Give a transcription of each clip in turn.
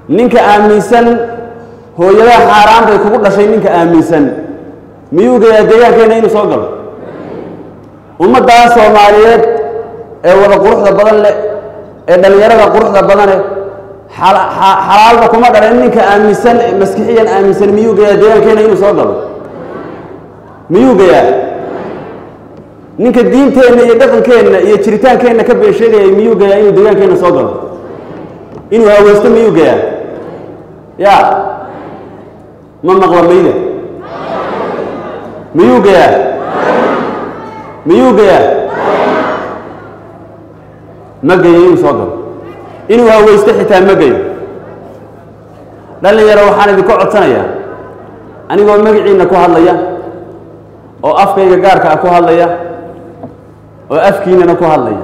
ninka aaminsan hooyadaha xaaraan bay kugu dhashay ninka aaminsan miyuu gayaa deegaankeenna inuu soo galo ummaddaa soomaaliyeed ee wada quruxda badan leh ee dhallinyarada quruxda badane xala- xa- xalaalba kuma dhalan ninka aaminsan maskixiyan aaminsan miyuu gayaa deegaankeenna inuu soo galo miyuu gayaa ninka diinteenna iyo dhaqankeenna iyo jiritaankeenna ka been sheegayay miyuu gayaa inuu deegaankeenna soo galo inuu haweysto miyuu gayaa ya ma maqla mayda miyuu gayaa miyuu gayaa ma gayo inuu soo galo inuu haweysto xitaa ma gayo dhallinyaro waxaan idinka codsanayaa anigoo magaciinna ku hadlaya oo afkayga gaarka ah ku hadlaya oo afkiinana ku hadlaya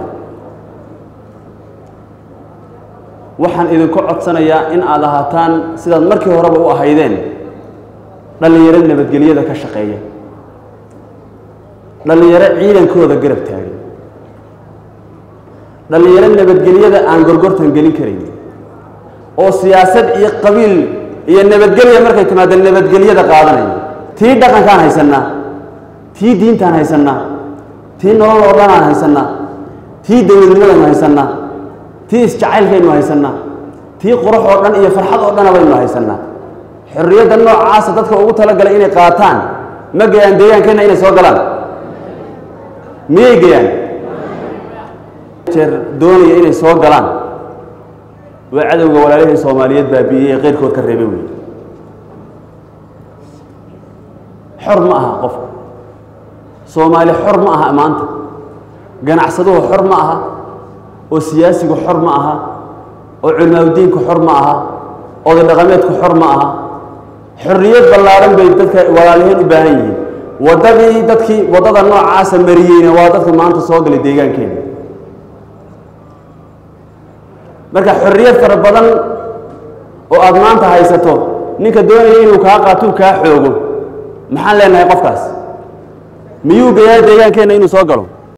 waxaan idinku codsanayaa in aad ahaataan sidaad markii horeba u ahaydeen dhallinyaro nabadgelyada ka shaqeeya dhallinyaro ciidankooda garab taagan dhallinyaro nabadgelyada aan gorgortan gelin karayn oo siyaasad iyo qabiil iyo nabadgelya markay timaado nabadgelyada qaadanaya tii dhaqankaan haysannaa tii diintaan haysannaa tii nolol oo dhanaan haysannaa tii dowladnimadaynu haysannaa tii isjacaylkaynu haysannaa tii qurux oo dhan iyo farxad oo dhana baynu haysannaa xorriyadda noocaasa dadka ugu talagalay inay qaataan ma gayaan deegaankeenna inay soo galaan miyay gayaan jeer doonaya inay soo galaan waa cadowga walaalihii soomaaliyeed baabi'iyey ee qeyrkood ka reebay wey xor ma aha qofka soomaali xor ma aha maanta ganacsaduhu xor ma aha oo siyaasigu xor ma aha oo culimaadudiinku xor ma aha oday dhaqameedku xor ma aha xorriyad ballaaran bay dadka walaaliheen u baahan yihiin waddadii dadkii waddada noocaasa mariyeyna waa dadka maanta soo galay deegaankeena marka xorriyad fara badan oo aada maanta haysato ninka doonaya inuu kaa qaatuu kaa xoogo maxaan leenahay qofkaas miyuu gayaa deegaankeenna inuu soo galo